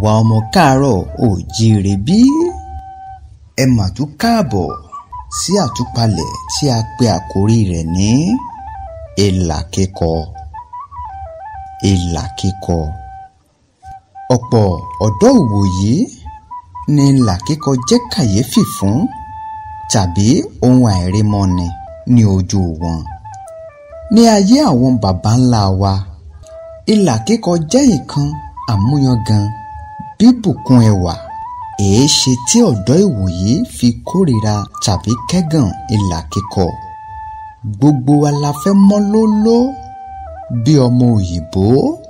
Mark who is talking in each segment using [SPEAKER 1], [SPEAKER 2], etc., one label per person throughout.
[SPEAKER 1] àwa ọmọ káàárọ̀ oòjíire bí ẹ mà tún káàbọ̀ sí àtúpalẹ̀ tí a pe àkórí rẹ̀ ní ìlà kíkọ ìlà kíkọ ọ̀pọ̀ ọ̀dọ́ ìwòyí ni ìlà kíkọ jẹ́ kàyéfì fún tàbí ohun àìrímọ́ni ní ojú wọn ní ayé àwọn baba ńlá wa ìlà kíkọ jẹ́ nǹkan àmúyangàn bíbùkún ẹwà èéṣe tí ọ̀dọ́ ìwòyí fi kórìíra tàbí kẹ́gàn ìlà kíkọ gbogbo wa la fẹ́ mọ́ lóló bí ọmọ òyìnbó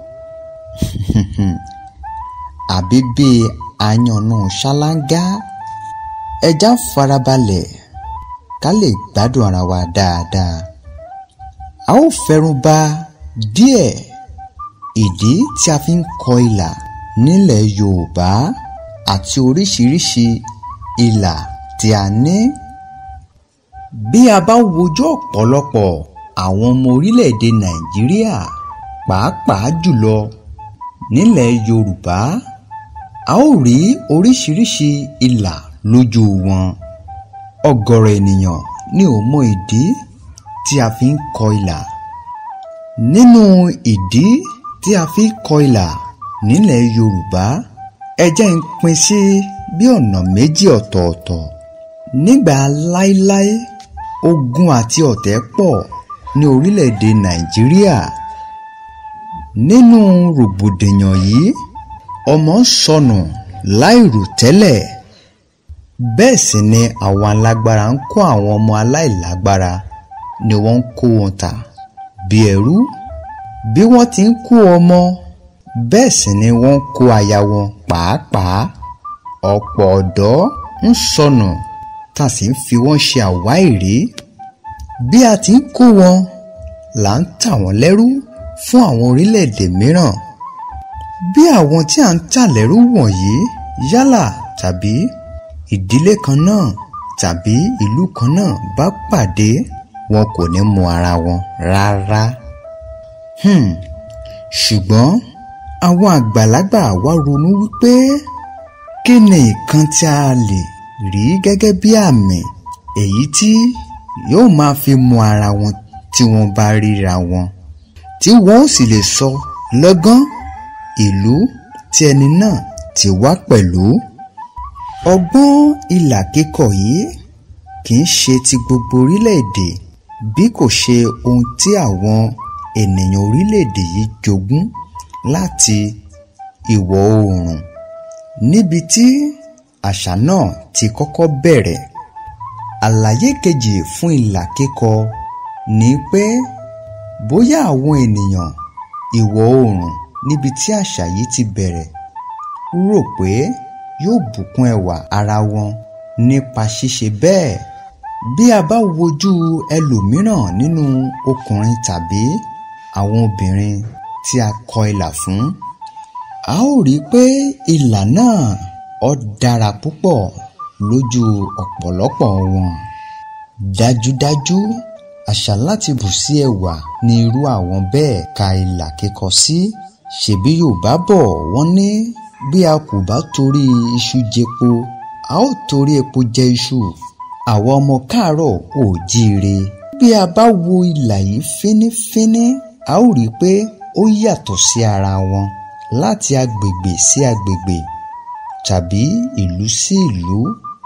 [SPEAKER 1] àbí bí àyànnú ṣáláńgá ẹja farabalẹ̀ ká lè gbádùn ara wa dáadáa a ó fẹ́rùn bà díẹ̀ ìdí tí a fi ń kọ ìlà nílẹ̀ Yorùbá àti oríṣiríṣi ìlà tí a ní. bí a bá wojú ọ̀pọ̀lọpọ̀ àwọn ọmọ orílẹ̀-èdè Nàìjíríà pàápàá jùlọ nílẹ̀ Yorùbá a ó rí oríṣiríṣi ìlà lójú wọn ọ̀gọ̀rọ̀ ènìyàn ni ò mọ ìdí tí a fi ń kọ ìlà nínú ìdí tí a fi kọ ìlà nílẹ̀ Yorùbá ẹ jẹ́ ń pín sí bí ọ̀nà méjì ọ̀tọ̀ọ̀tọ̀ nígbà láíláí ogun àti ọ̀tẹ̀ pọ̀ ní orílẹ̀-èdè Nàìjíríà nínú rògbòdìyàn yìí ọmọ sọnù láìrò tẹ́lẹ̀ bẹ́ẹ̀ sì ni àwọn alágbára ń kó àwọn ọmọ aláìlágbára ni wọ́n ń kó wọn tà bí ẹrú bí wọ́n ti ń kó ọmọ bẹ́ẹ̀ sì ni wọ́n ń kó aya wọn pàápàá ọ̀pọ̀ ọ̀dọ́ ń sọnù tá a sì ń fi wọ́n ṣe àwáìrí bí a ti ń kó wọn là ń tà wọ́n lẹ́rú fún àwọn orílẹ̀-èdè mìíràn bí àwọn tí a ń tà lẹ́rú wọ̀nyí yálà tàbí ìdílé kan náà tàbí ìlú kan náà bá pàdé wọn kò ní mọ ara wọn rárá. Hmm. ṣùgbọ́n àwọn àgbàlagbà wá ronú wípé kí ni nǹkan tí a lè rí gẹ́gẹ́ bí àmì èyí tí yóò máa fi mọ ara wọn tí wọ́n bá ríra wọn tí wọ́n ó sì lè sọ lọ́gán ìlú tí ẹni náà ti wá pẹ̀lú. ọgbọ́n ìlà kíkọ yìí kì í ṣe ti gbogbo orílẹ̀-èdè bí kò ṣe ohun tí àwọn ènìyàn orílẹ̀-èdè yìí jogún láti ìwọ̀ oòrùn níbi tí àṣà náà ti kọ́kọ́ bẹ̀rẹ̀. àlàyé kejì fún ìlà kíkọ ni pé bóyá àwọn ènìyàn ìwọ̀ oòrùn níbi tí àṣà yìí ti bẹ̀rẹ̀ rò pé yóò bùkún ẹwà ara wọn nípa ṣíṣe bẹ́ẹ̀ bí a bá wojú ẹlòmíràn nínú ọkùnrin tàbí àwọn obìnrin tí a kọ ìlà fún a ó rí i pé ìlà náà ó dára púpọ̀ lójú ọ̀pọ̀lọpọ̀ wọn dájúdájú àṣà láti bù sí ẹwà ní irú àwọn bẹ́ẹ̀ ka ìlà kíkọ sí ṣebí Yorùbá bọ̀ wọ́n ní bí a kò bá torí iṣu jẹpo a ó torí epo jẹ iṣu àwa ọmọ káàárọ̀ oòjíire bí a bá wo ìlà yìí fínífíní a ó rí i pé ó yàtọ̀ sí ara wọn láti agbègbè sí agbègbè tàbí ìlú sí ìlú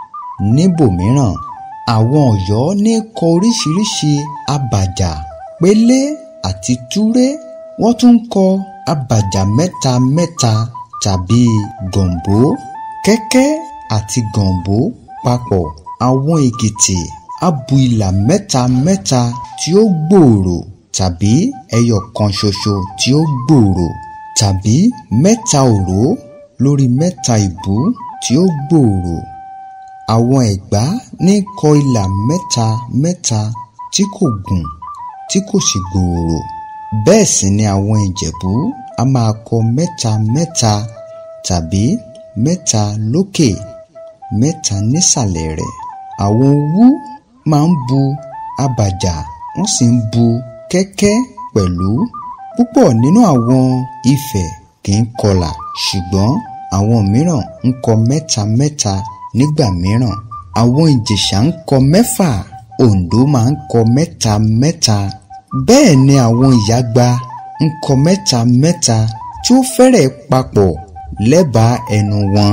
[SPEAKER 1] níbòmíràn àwọn Ọ̀yọ́ ní kọ oríṣiríṣi abàjà pélé àti túré wọ́n tún ń kọ abàjà mẹ́ta mẹ́ta tàbí gọ̀ǹbó kẹ́kẹ́ àti gọ̀ǹbó papọ̀ àwọn Èkìtì abu ìlà mẹ́ta mẹ́ta tí ó gbòòrò tàbí ẹyọ kan ṣoṣo tí ó gbòòrò tàbí mẹ́ta òró lórí mẹ́ta ìbú tí ó gbòòrò àwọn Ẹ̀gbá ní kọ ìlà mẹ́ta mẹ́ta tí kò gùn tí kò sì gbòòrò bẹ́ẹ̀ sì ni àwọn Ìjẹ̀bú a máa kọ mẹ́ta mẹ́ta tàbí mẹ́ta lókè mẹ́ta nísàlẹ̀ rẹ̀ àwọn Òwu máa ń bu abàjà wọ́n sì ń bu kẹ́kẹ́ pẹ̀lú púpọ̀ nínú àwọn Ifẹ̀ kì í kọlà ṣùgbọ́n àwọn mìíràn ń kọ mẹ́ta mẹ́ta nígbà mìíràn àwọn ìjẹ̀ṣà ń kọ mẹ́fà Oǹdó máa ń kọ mẹ́ta mẹ́ta bẹ́ẹ̀ ni àwọn ìyágba ń kọ mẹ́ta mẹ́ta tí ó fẹ́rẹ̀ papọ̀ lẹ́bàá ẹnu wọn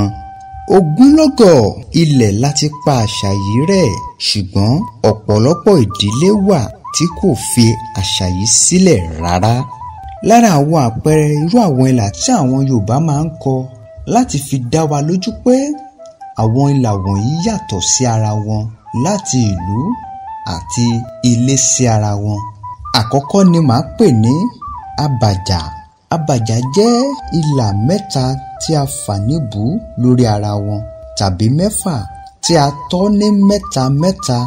[SPEAKER 1] ogúnlọ́gọ̀ ilẹ̀ láti pa àṣà yìí rẹ̀ ṣùgbọ́n ọ̀pọ̀lọpọ̀ ìdílé wà tí kò fi àṣà yìí sílẹ̀ rárá lára àwọn àpẹẹrẹ irú àwọn ìlà tí àwọn Yorùbá máa ń kọ láti fi dá wa lójú pé àwọn ìlà wọ̀nyí yàtọ̀ sí ara wọn láti ìlú àti ilé sí ara wọn àkọ́kọ́ ni màá pè ní abàjà abàjà jẹ́ ìlà mẹ́ta tí a fà níbù lórí ara wọn tàbí mẹ́fà tí a tọ́ ní mẹ́ta mẹ́ta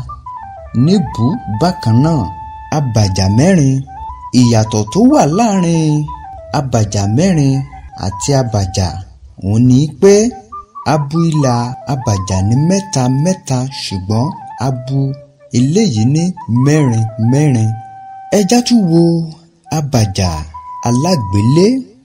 [SPEAKER 1] níbù bákan náà abàjà mẹ́rin ìyàtọ̀ tó wà láàrin abàjà mẹ́rin àti abàjà òun ni pé abu ìlà abàjà ní mẹ́ta mẹ́ta ṣùgbọ́n abu eléyìí ní mẹ́rin mẹ́rin ẹjá tún wo abàjà alágbélé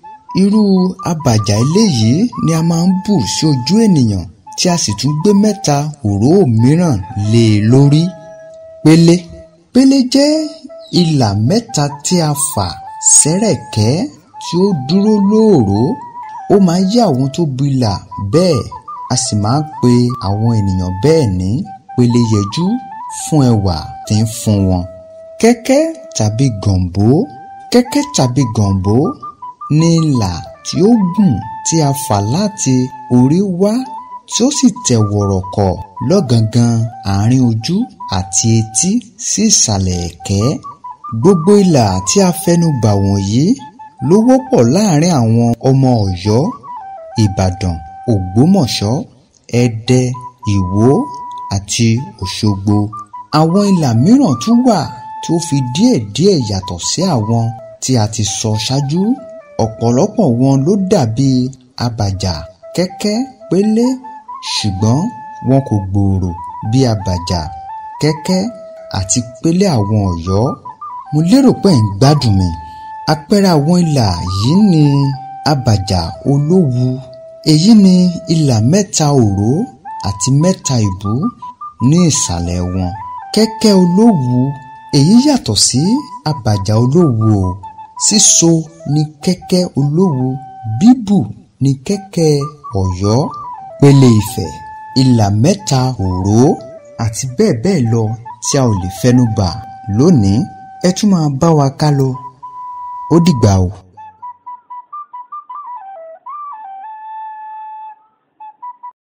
[SPEAKER 1] irú abàjà eléyìí ni a máa ń bù sí ojú ènìyàn tí a sì tún gbé mẹ́ta òró mìíràn lé e lórí pélé pélé jẹ́ ìlà mẹ́ta tí a fà sẹ́rẹ̀kẹ́ tí ó dúró lóòró ó máa ń yé àwọn tó bu ìlà bẹ́ẹ̀ a sì máa ń pe àwọn ènìyàn bẹ́ẹ̀ ní péléyẹjú fún ẹwà tí ń fún wọn kẹ́kẹ́ tàbí gànbó kẹ́kẹ́ tàbí gànbó ní ìlà tí ó gùn tí a fà láti orí wá tí ó sì tẹ̀ wọ̀rọ̀kọ̀ lọ́gangan àárín ojú àti etí sí ìsàlẹ̀ ẹ̀kẹ́ gbogbo ìlà tí a fẹnu bà wọ̀nyí ló wọ́pọ̀ láàrin àwọn ọmọ Ọ̀yọ́ Ìbàdàn Ògbómọ̀ṣọ́ Ẹdẹ Ìwó àti Òṣogbo àwọn ìlà mìíràn tún wà tí ó fi díẹ̀díẹ̀ yàtọ̀ sí àwọn tí a ti sọ ṣáájú ọ̀pọ̀lọpọ̀ wọn ló dàbí abàjà kẹ́kẹ́ pélé ṣùgbọ́n wọn kò gbòòrò bí abàjà kẹ́kẹ́ àti pélé àwọn Ọ̀yọ́ mo lérò pé ẹ̀ ń gbádùn mi àpẹẹrẹ àwọn ìlà yìí ni abàjà olówu èyí ni ìlà mẹ́ta òró àti mẹ́ta ìbú ní ìsàlẹ̀ wọn kẹ́kẹ́ olówu èyí yàtọ̀ sí abàjà olówu o síso ni kẹ́kẹ́ olówu bíbù ni kẹ́kẹ́ Ọ̀yọ́ pélé Ifẹ̀ ìlà mẹ́ta òró àti bẹ́ẹ̀ bẹ́ẹ̀ lọ tí a ò lè fẹnu bà lónìí ẹ tún máa bá wa ká lọ ó dìgbà o.